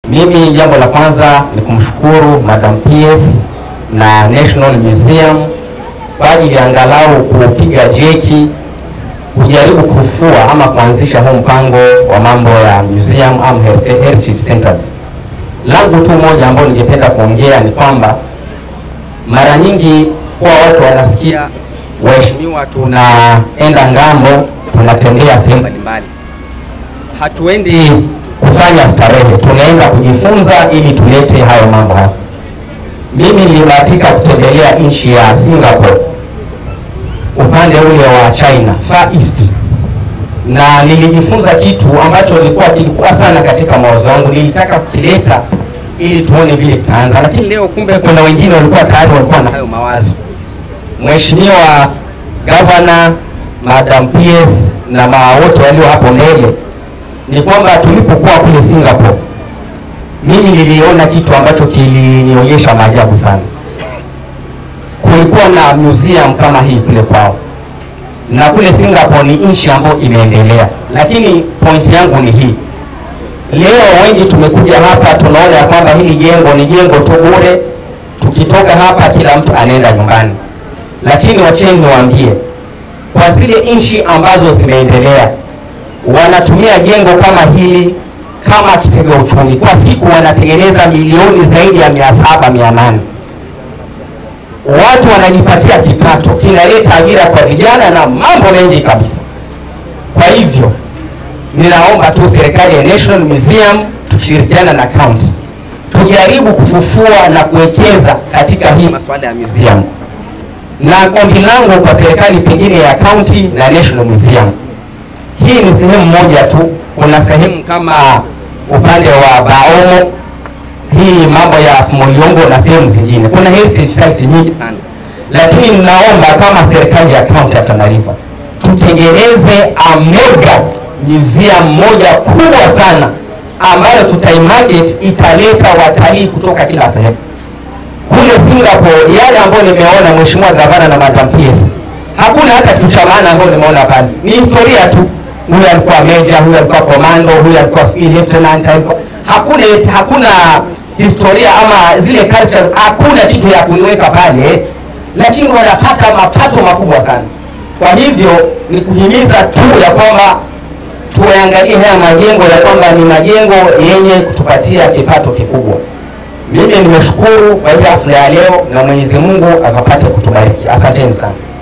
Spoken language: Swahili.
Mimi jambo la kwanza ni kumshukuru Madam PS na National Museum kwa ajili ya angalau kupiga jeki kujaribu kufua ama kuanzisha huu mpango wa mambo ya museum ama heritage heritage centers. Langu tu moja ambalo ningependa kuongea ni kwamba mara nyingi huwa watu wanasikia waheshimiwa, tunaenda ngambo, tunatembea sehemu mbalimbali, hatuendi kufanya starehe, tunaenda kujifunza ili tulete hayo mambo hapa. Mimi nilibahatika kutembelea nchi ya Singapore upande ule wa China Far East, na nilijifunza kitu ambacho kilikuwa kilikuwa sana katika mawazo yangu, nilitaka kukileta ili tuone vile kitaanza, lakini leo kumbe kuna wengine walikuwa tayari walikuwa na hayo mawazo. Mheshimiwa Gavana, Madam PS na maa wote walio hapo mbele, ni kwamba tulipokuwa kule Singapore, mimi niliona kitu ambacho kilinionyesha maajabu sana. Kulikuwa na museum kama hii kule kwao, na kule Singapore ni nchi ambayo imeendelea, lakini pointi yangu ni hii Leo wengi tumekuja hapa tunaona ya kwamba hili jengo ni jengo tu bure, tukitoka hapa kila mtu anaenda nyumbani. Lakini wacheni niwaambie, kwa zile nchi ambazo zimeendelea wanatumia jengo kama hili kama kitega uchumi. Kwa siku wanatengeneza milioni zaidi ya mia saba mia nane watu wanajipatia kipato, kinaleta ajira kwa vijana na mambo mengi kabisa. Kwa hivyo ninaomba tu serikali ya National Museum tukishirikiana na county tujaribu kufufua na kuwekeza katika hii masuala ya museum, na ombi langu kwa serikali pengine ya county na National Museum, hii ni sehemu moja tu. Kuna sehemu kama upande wa Baomo, hii mambo ya Fumoliongo na sehemu zingine, kuna heritage site nyingi sana, lakini ninaomba kama serikali ya county ya Tana River tutengeneze a mega museum moja kubwa sana ambayo tutaimarket italeta watalii kutoka kila sehemu. Kule Singapore yale ambayo nimeona mheshimiwa gavana na Madam PS, hakuna hata kitu cha maana ambayo nimeona pale, ni historia tu. Huyu alikuwa major, huyu alikuwa commando, huyu alikuwa sijui lieutenant, alikuwa hakuna hakuna historia ama zile culture, hakuna kitu ya kuniweka pale, lakini wanapata mapato makubwa sana. Kwa hivyo ni kuhimiza tu ya kwamba tuangalie haya majengo ya kwamba ni majengo yenye kutupatia kipato kikubwa. Mimi nimeshukuru kwa hii hafla ya leo na Mwenyezi Mungu akapate kutubariki. Asanteni sana.